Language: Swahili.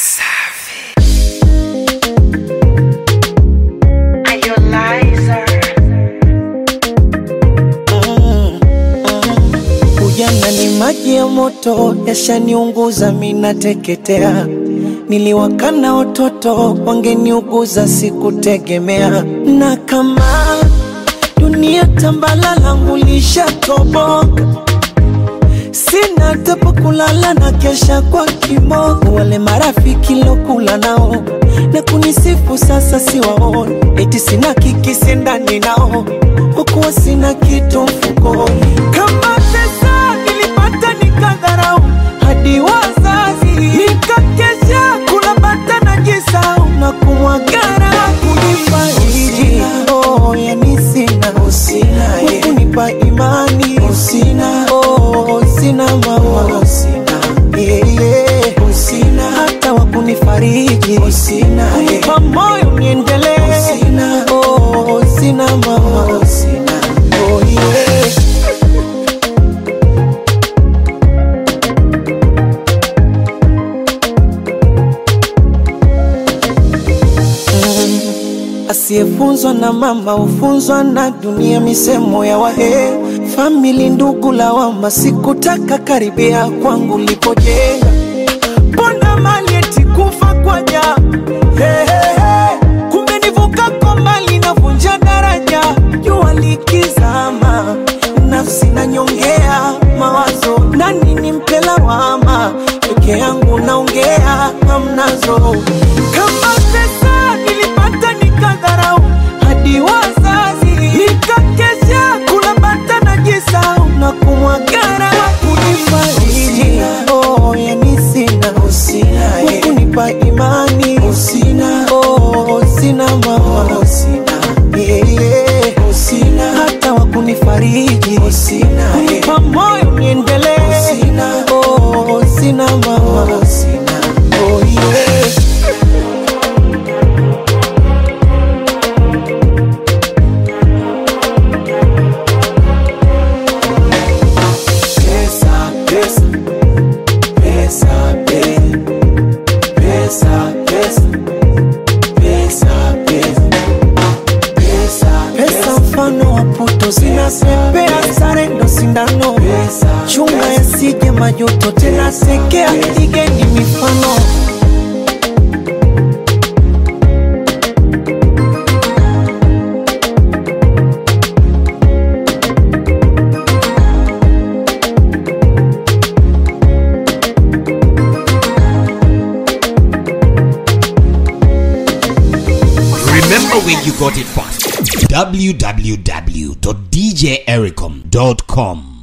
Ujana ni maji ya moto, yashaniunguza minateketea. Niliwakana watoto wangeniuguza, sikutegemea. Na kama dunia tambala langu lishatoboka, sina hata pa kulala na kesha kwa kiboko. Wale marafiki lokula nao na kunisifu sasa siwaoni, eti sina kikisi ndani nao, hukuwa sina kitu mfukoni. Kama pesa nilipata nikadharau, hadi wazazi nikakesha kula bata na jisau na kumwagara kunifariji. Oh, yani sina kunipa imani sina, oh, sina mama sina, yeah, yeah. sina hata wa kunifariji sina, kunipa moyo niendelee sina, oh, sina mama sina, oh, yeah. Asiyefunzwa na mama hufunzwa na dunia, misemo ya wahe famili, ndugu lawama, sikutaka karibia kwangu lipojenga, mbona mali eti kufa kwa ja hey, hey, hey. Kumbe nivuka kwa mali navunja daraja, jua likizama, nafsi nanyongea mawazo, nani nimpe lawama, peke yangu naongea hamnazo, kama pesa nilipata nikadharau, hadi wazazi nikakesha kula bata na jisau na kumwagara kunifariji. Oh, yani sina kunipa imani sina, oh, sina mama sina, yeah, yeah. sina hata wa kunifariji sina, kunipa moyo niendelee sina, oh, sina mama sina, oh, yeah. Pesa, pesa, pesa, pe- pesa, pesa, pesa, pesa, pesa, pesa, mfano wa puto zinapepea, sare ndo sindano, chunga yasije majuto, tena sekea, igeni mifano Remember where you got it from. www.djericom.com